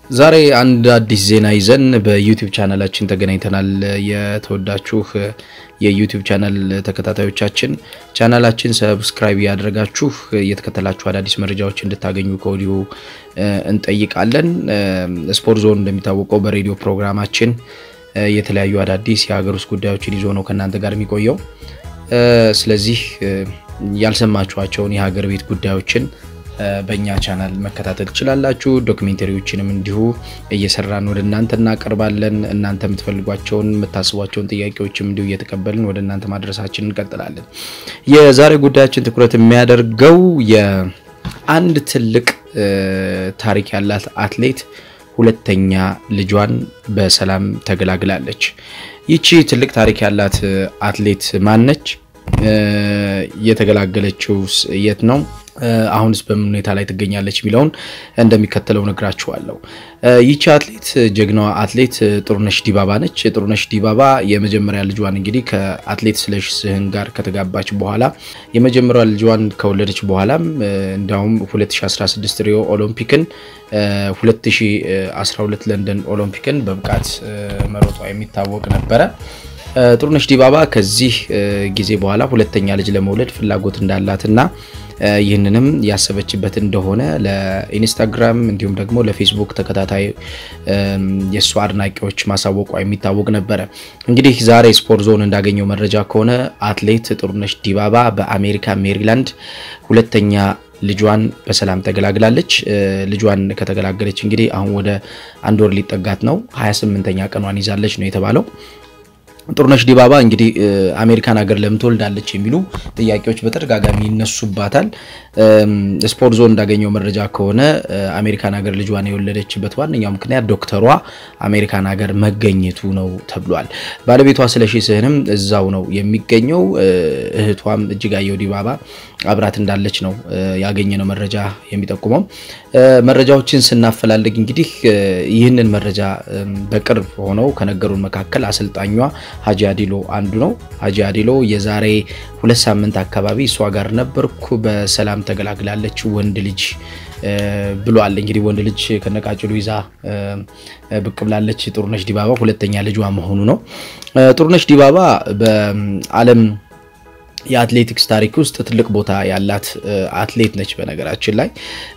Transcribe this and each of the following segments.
ዛሬ አንድ አዲስ ዜና ይዘን በዩቲዩብ ቻናላችን ተገናኝተናል። የተወዳችሁ የዩቲዩብ ቻናል ተከታታዮቻችን ቻናላችን ሰብስክራይብ ያደረጋችሁ እየተከተላችሁ አዳዲስ መረጃዎች እንድታገኙ ከወዲሁ እንጠይቃለን። ስፖርት ዞን እንደሚታወቀው በሬዲዮ ፕሮግራማችን የተለያዩ አዳዲስ የሀገር ውስጥ ጉዳዮችን ይዞ ነው ከእናንተ ጋር የሚቆየው። ስለዚህ ያልሰማችኋቸውን የሀገር ቤት ጉዳዮችን በእኛ ቻናል መከታተል ትችላላችሁ። ዶክሜንተሪዎችንም እንዲሁ እየሰራን ወደ እናንተ እናቀርባለን። እናንተ የምትፈልጓቸውን የምታስቧቸውን ጥያቄዎችም እንዲሁ እየተቀበልን ወደ እናንተ ማድረሳችን እንቀጥላለን። የዛሬ ጉዳያችን ትኩረት የሚያደርገው የአንድ ትልቅ ታሪክ ያላት አትሌት ሁለተኛ ልጇን በሰላም ተገላግላለች። ይቺ ትልቅ ታሪክ ያላት አትሌት ማነች? የተገላገለችው የት ነው? አሁንስ በምን ሁኔታ ላይ ትገኛለች የሚለውን እንደሚከተለው ነግራችኋለሁ። ይቺ አትሌት ጀግናዋ አትሌት ጥሩነሽ ዲባባ ነች። ጥሩነሽ ዲባባ የመጀመሪያ ልጇን እንግዲህ ከአትሌት ስለሺ ስህን ጋር ከተጋባች በኋላ የመጀመሪያ ልጇን ከወለደች በኋላም እንዲያውም 2016 ሪዮ ኦሎምፒክን 2012 ለንደን ኦሎምፒክን በብቃት መሮጧ የሚታወቅ ነበረ። ጥሩነሽ ዲባባ ከዚህ ጊዜ በኋላ ሁለተኛ ልጅ ለመውለድ ፍላጎት እንዳላትና ይህንንም ያሰበችበት እንደሆነ ለኢንስታግራም እንዲሁም ደግሞ ለፌስቡክ ተከታታይ የእሷ አድናቂዎች ማሳወቋ የሚታወቅ ነበረ። እንግዲህ ዛሬ ስፖርት ዞን እንዳገኘው መረጃ ከሆነ አትሌት ጥሩነሽ ዲባባ በአሜሪካ ሜሪላንድ ሁለተኛ ልጇን በሰላም ተገላግላለች። ልጇን ከተገላገለች እንግዲህ አሁን ወደ አንድ ወር ሊጠጋት ነው። 28ኛ ቀኗን ይዛለች ነው የተባለው። ጥሩነሽ ዲባባ እንግዲህ አሜሪካን ሀገር ለምን ትወልዳለች የሚሉ ጥያቄዎች በተደጋጋሚ ይነሱባታል። ስፖርት ዞን እንዳገኘው መረጃ ከሆነ አሜሪካን ሀገር ልጇን የወለደችበት ዋነኛው ምክንያት ዶክተሯ አሜሪካን ሀገር መገኘቱ ነው ተብሏል። ባለቤቷ ስለሺ ስህንም እዛው ነው የሚገኘው። እህቷም እጅጋየሁ ዲባባ አብራት እንዳለች ነው ያገኘነው መረጃ የሚጠቁመው። መረጃዎችን ስናፈላልግ እንግዲህ ይህንን መረጃ በቅርብ ሆነው ከነገሩን መካከል አሰልጣኟ ሀጂ አዲሎ አንዱ ነው። ሀጂ አዲሎ የዛሬ ሁለት ሳምንት አካባቢ እሷ ጋር ነበርኩ፣ በሰላም ተገላግላለች፣ ወንድ ልጅ ብሏል። እንግዲህ ወንድ ልጅ ከነቃጭሉ ይዛ ብቅ ብላለች። ጥሩነሽ ዲባባ ሁለተኛ ልጇ መሆኑ ነው። ጥሩነሽ ዲባባ በዓለም የአትሌቲክስ ታሪክ ውስጥ ትልቅ ቦታ ያላት አትሌት ነች። በነገራችን ላይ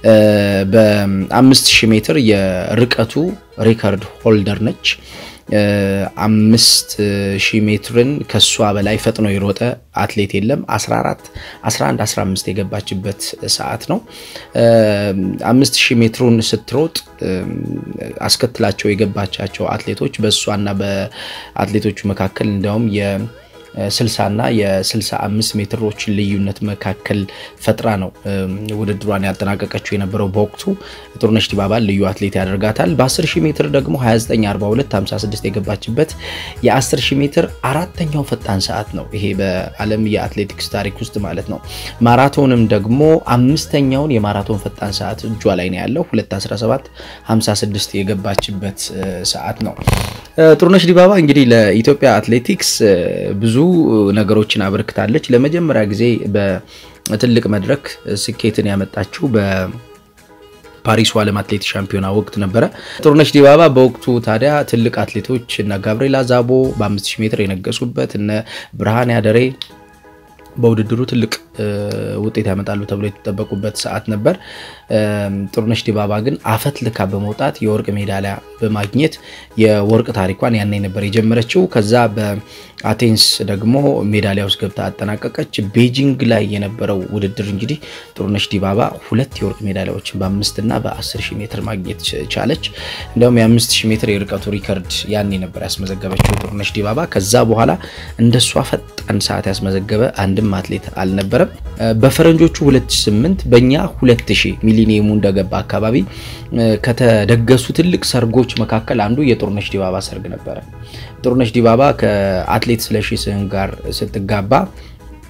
በአምስት ሺህ ሜትር የርቀቱ ሪከርድ ሆልደር ነች። አምስት ሺህ ሜትርን ከሷ በላይ ፈጥኖ የሮጠ አትሌት የለም። 14 11 15 የገባችበት ሰዓት ነው። አምስት ሺህ ሜትሩን ስትሮጥ አስከትላቸው የገባቻቸው አትሌቶች በእሷና በአትሌቶቹ መካከል እንዲያውም የ 60 እና የ65 ሜትሮች ልዩነት መካከል ፈጥራ ነው ውድድሯን ያጠናቀቀችው የነበረው። በወቅቱ ጥሩነሽ ዲባባን ልዩ አትሌት ያደርጋታል። በ10 ሺህ ሜትር ደግሞ 294256 የገባችበት የ10 ሺህ ሜትር አራተኛው ፈጣን ሰዓት ነው። ይሄ በዓለም የአትሌቲክስ ታሪክ ውስጥ ማለት ነው። ማራቶንም ደግሞ አምስተኛውን የማራቶን ፈጣን ሰዓት እጇ ላይ ነው ያለው 21756 የገባችበት ሰዓት ነው። ጥሩነሽ ዲባባ እንግዲህ ለኢትዮጵያ አትሌቲክስ ብዙ ነገሮችን አበርክታለች። ለመጀመሪያ ጊዜ በትልቅ መድረክ ስኬትን ያመጣችው በፓሪሱ ዓለም አትሌቲክስ ሻምፒዮና ወቅት ነበረ። ጥሩነሽ ዲባባ በወቅቱ ታዲያ ትልቅ አትሌቶች እነ ጋብርኤል አዛቦ በ5000 ሜትር የነገሱበት እነ ብርሃን ያደሬ በውድድሩ ትልቅ ውጤት ያመጣሉ ተብሎ የተጠበቁበት ሰዓት ነበር። ጥሩነሽ ዲባባ ግን አፈት ልካ በመውጣት የወርቅ ሜዳሊያ በማግኘት የወርቅ ታሪኳን ያኔ ነበር የጀመረችው። ከዛ በአቴንስ ደግሞ ሜዳሊያ ውስጥ ገብታ አጠናቀቀች። ቤጂንግ ላይ የነበረው ውድድር እንግዲህ ጥሩነሽ ዲባባ ሁለት የወርቅ ሜዳሊያዎችን በአምስት እና በ10 ሺህ ሜትር ማግኘት ቻለች። እንዲሁም የ5 ሺህ ሜትር የርቀቱ ሪከርድ ያኔ ነበር ያስመዘገበችው ጥሩነሽ ዲባባ። ከዛ በኋላ እንደሷ ፈጣን ሰዓት ያስመዘገበ አንድም አትሌት አልነበረም። በፈረንጆቹ 2008 በእኛ 2000 ሚሊኒየሙ እንደገባ አካባቢ ከተደገሱ ትልቅ ሰርጎች መካከል አንዱ የጥሩነሽ ዲባባ ሰርግ ነበረ። ጥሩነሽ ዲባባ ከአትሌት ስለሺ ስህን ጋር ስትጋባ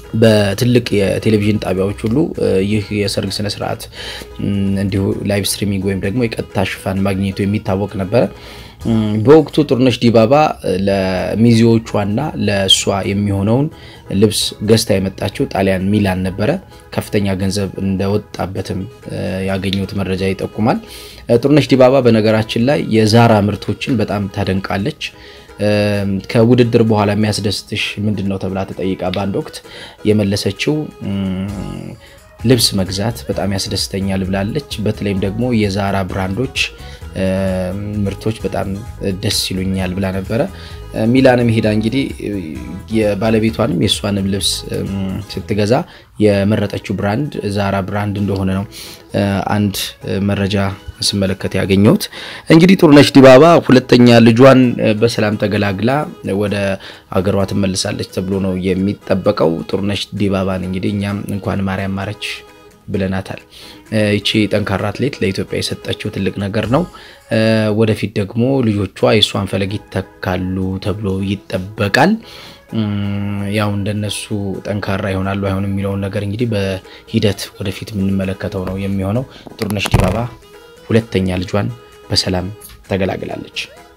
በትልቅ የቴሌቪዥን ጣቢያዎች ሁሉ ይህ የሰርግ ስነ ስርዓት እንዲሁ ላይቭ ስትሪሚንግ ወይም ደግሞ የቀጥታ ሽፋን ማግኘቱ የሚታወቅ ነበረ። በወቅቱ ጥሩነሽ ዲባባ ለሚዜዎቿና ለእሷ የሚሆነውን ልብስ ገዝታ የመጣችው ጣሊያን ሚላን ነበረ። ከፍተኛ ገንዘብ እንደወጣበትም ያገኘሁት መረጃ ይጠቁማል። ጥሩነሽ ዲባባ በነገራችን ላይ የዛራ ምርቶችን በጣም ታደንቃለች። ከውድድር በኋላ የሚያስደስትሽ ምንድን ነው ተብላ ተጠይቃ በአንድ ወቅት የመለሰችው ልብስ መግዛት በጣም ያስደስተኛል ብላለች። በተለይም ደግሞ የዛራ ብራንዶች ምርቶች በጣም ደስ ይሉኛል ብላ ነበረ። ሚላንም ሄዳ እንግዲህ የባለቤቷንም የእሷንም ልብስ ስትገዛ የመረጠችው ብራንድ ዛራ ብራንድ እንደሆነ ነው አንድ መረጃ ስመለከት ያገኘሁት። እንግዲህ ጥሩነሽ ዲባባ ሁለተኛ ልጇን በሰላም ተገላግላ ወደ አገሯ ትመልሳለች ተብሎ ነው የሚጠበቀው። ጥሩነሽ ዲባባን እንግዲህ እኛም እንኳን ማርያም ማረች ብለናታል። ይቺ ጠንካራ አትሌት ለኢትዮጵያ የሰጠችው ትልቅ ነገር ነው። ወደፊት ደግሞ ልጆቿ የእሷን ፈለግ ይተካሉ ተብሎ ይጠበቃል። ያው እንደነሱ ጠንካራ ይሆናሉ አይሆንም የሚለውን ነገር እንግዲህ በሂደት ወደፊት የምንመለከተው ነው የሚሆነው። ጥሩነሽ ዲባባ ሁለተኛ ልጇን በሰላም ተገላግላለች።